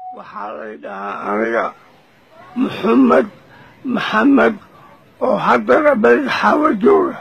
waxaa lay dhahaa aniga maxamed maxamed oo haddana badaxaawa jooga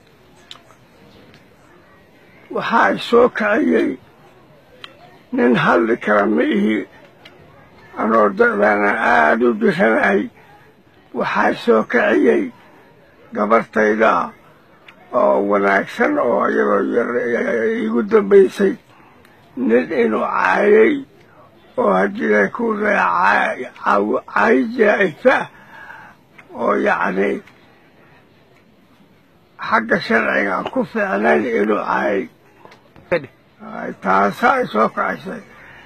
waxaa i soo kaciyey nin hadli kara ma ihi anoo da'daana aada u diranahay waxaa soo kaciyey gabartayda oo wanaagsan oo iyadoo iigu dambaysay nin inuu caayay oo haddii ku caay jaa'ifa oo yacni xagga sharciga ku fiicnayn inuu caayay taasaa ay soo kacisay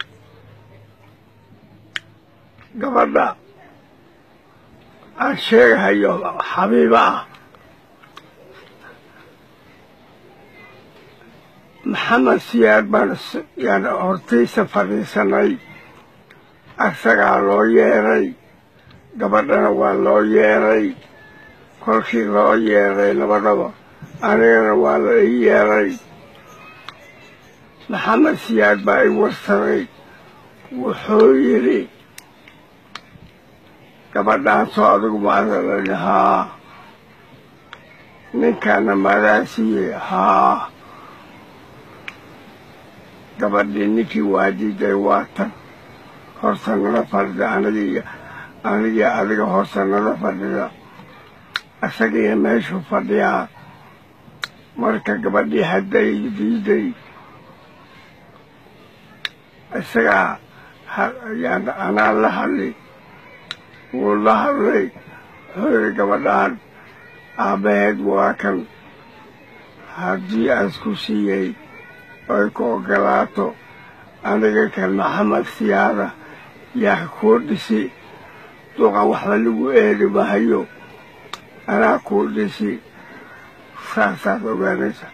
gabadha aan sheegahayo xabiiba ah maxamed siyaad baan yaan hortiisa fadhiisanay asagaa loo yeeray gabadhana waa loo yeeray kolkii loo yeeray labadhaba anigana waa la ii yeeray maxamed siyaad baa i warsaday wuxuu yidhi gabadhaasoo adigu maadalani haa ninkaana maadaa siiyey haa gabadhii ninkii waa diiday waa tan horta nala fadhida anigii anigii adiga horta nala fadhida isagiiyo meeshuu fadhiyaa marka gabadhii hadday diiday isagaa anaa la hadli wuu la hadlay wuxuu yidhi gabadhaan aabbaheed waa kan haddii aasku siiyey oy ku oggolaato aniga kan maxamed siyaada yaa kuu dhisi duqa waxba lagu eedi mahayo anaa kuu dhisi saasaad ogaanaysa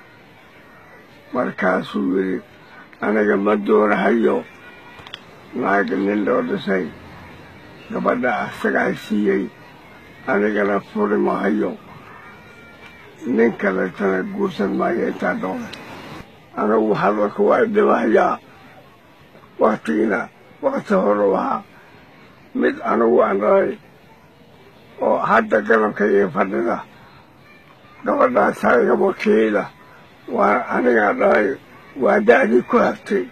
markaasuu yidhi aniga ma doonahayo naag nin loo dhisay gabadha asagaa siiyey anigana furi mahayo nin kaletana guursan maayo intaa doona anigu hadalka waa idhimahayaa waktigiina wakti horu ahaa mid anigu aan dhalay oo hadda galabkayga fadhida gabadhaasaa iga wakiila waa anigaa dhalay waa da'dii ku hagtay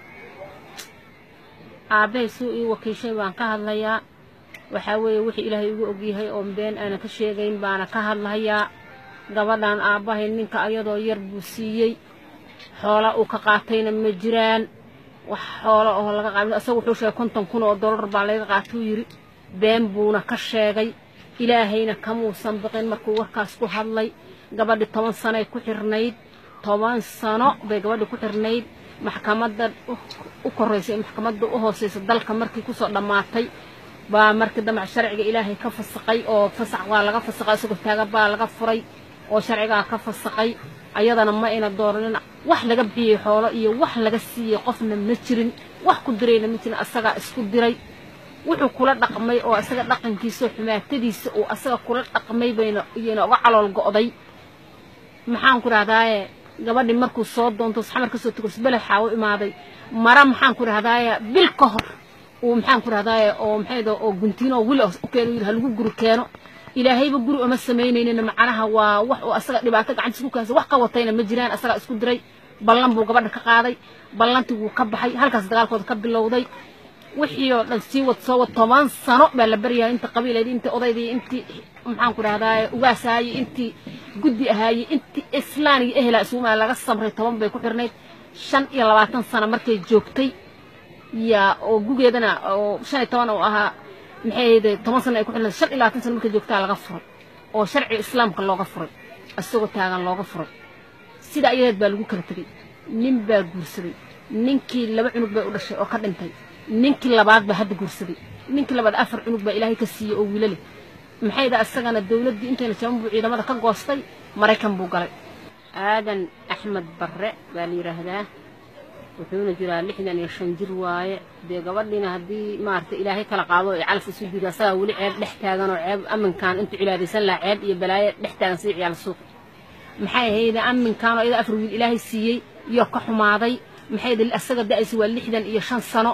aabbahay suu ii wakiishay baan ka hadlayaa waxaa weeye wixii ilaahay igu ogyahay oon been aanan ka sheegayn baana ka hadlahayaa gabadhan aabbahay ninka ayadoo yar buu siiyey xoola uu ka qaatayna ma jiraan wax xoola oo laga qaabin asagu wuxuu sheegay konton kun oo dollar baa laga qaatuu yidhi been buuna ka sheegay ilaahayna kamuusan biqin markuu warkaas ku hadlay gabadhi toban sanoay ku xirnayd toban sano bay gabadhi ku xirnayd maxkamadda u korraysay maxkamadda u hoosaysa dalka markii kusoo dhammaatay baa markii dambe sharciga ilaahay ka fasaqay oo fasax waa laga fasaqay isagoo taagan baa laga furay oo sharcigaa ka fasaqay ayadana ma ayna dooranin wax laga bixiyey xoolo iyo wax laga siiyey qofna ma jirin wax ku dirayna ma jirin asagaa isku diray wuxuu kula dhaqmay oo asaga dhaqankiisa oo xumaatadiisa uu asaga kula dhaqmay bayna iyana uga calool go'day maxaan ku dhahdaaye gabadhii markuu soo doonto xamar ka soo tugo beled xaawo imaaday mara maxaan ku dhahdaaye bil ka hor uu maxaan ku dhahdaaye oo maxay oo guntiino oo wili u keeno yidhi halagu guri keeno ilaahayba guri uma samaynaynin macnaha waa wax uu asaga dhibaato gacantiisa ku keensa wax ka watayna ma jiraan asagaa isku diray ballan buu gabadha ka qaaday ballantii wuu ka baxay halkaas dagaalkooda ka bilowday wixii oo dhan sii wad soo wad toban sano baa la baryahay inta qabiileedii intii odaydii intii maxaan ku dhahdaaye ugaasaayey intii guddi ahaayey intii islaan iyo ehela isugumaa laga samray toban bay ku xirnayd shan iyo labaatan sano markay joogtay yaa oo gugeedana oo shan iyo toban oo ahaa maxay ahayde toban sano ay ku xirnayd shan iyo labaatan sano markay joogtaa laga furay oo sharciga islaamka looga furay isagoo taagan looga furay sida ayadeed baa lagu kala tegey nin baa guursaday ninkii laba cunug bay u dhashay oo ka dhintay ninkii labaad baa hadda guursaday ninkii labaad afar cunug baa ilaahay ka siiyey oo wiilale maxay da asagana dawladdii intayna jaban buu ciidamada ka goostay maraykan buu galay aadan axmed barre baa la yidhaahdaa wuxuuna jiraa lixdan iyo shan jir waaye dee gabadhiina haddii maaragtay ilaahay kala qaado ee calaf isu jiro asagaa weli ceeb dhex taagan oo ceeb amminkan intuu cilaadaysan lahaa ceeb iyo balaayo dhex taagan sida ciyaal suuq maxay ahayde amminkan oo iyada afar wiil ilaahay siiyey iyo ka xumaaday maxay asaga da'aysa waa lixdan iyo shan sano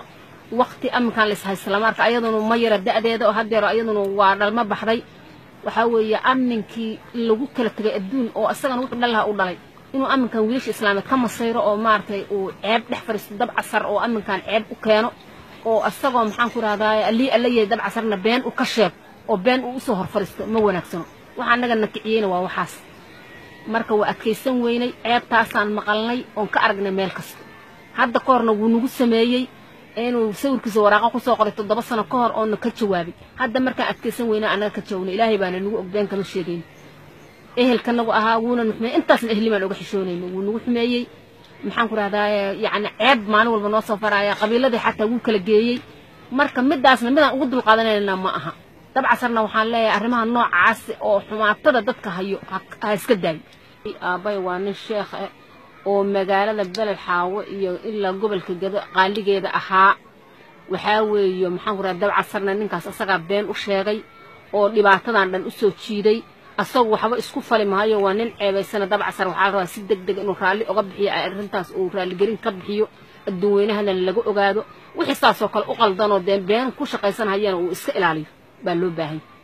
wakti aminkaan la ishaysta marka ayaduna ma yara da'deeda oo haddeero ayaduna waa dhalma baxday waxaa weeye aminkii lagu kala tegay adduun oo isagana wuxuu dhalaha u dhalay inuu aminkan wiilasha islaameed ka masayro oo maaragtay uu ceeb dhex fadhiisto dab casar oo aminkan ceeb u keeno oo isagoo maxaan ku rahdaay allii alla yahay dab casarna been u ka sheeg oo been uu usoo hor fadhiisto ma wanaagsano waxa annaga na kiciyeyna waa waxaas marka waa adkaysan weynay ceebtaasaan maqalnay oon ka aragnay meel kasta hadda ka horna wuu nagu sameeyey inuu sawirkiisa waraaqa kusoo qoray toddoba sano ka hor oona ka jawaabay hadda markaan adkaysan weynaa annaga ka jawaabnay ilaahay baana nagu og been kama sheegayn ehelka nagu ahaa wuuna nu xumeeyey intaasna ehli baan uga xishoonayna wuu nagu xumeeyey maxaan ku rahdaye yacni ceeb maalin walba noo soo faraya qabiiladii xataa wuu kala geeyey marka midaasna midaan ugu dulqaadanayna ma aha dabcasarna waxaan leeyahay arrimaha noocaas oo xumaatada dadka hayo ha iska daayo aabbay waa nin sheekh ah oo magaalada beled xaawo iyo ilaa gobolka gado qaaligeeda ahaa waxaa weeye maxaan ku raha dabcasarna ninkaas asagaa been u sheegay oo dhibaatadan dhan u soo jiiday asagu waxba isku fali maayo waa nin ceebaysana dabcasar waxaa rabaa si deg deg inuu raalli oga bixiyo arrintaas uu raalligelin ka bixiyo adduun weynahana laga ogaado wixii saasoo kale u qaldanoo dee been ku shaqaysanhayana uu iska ilaaliyo baa loo baahan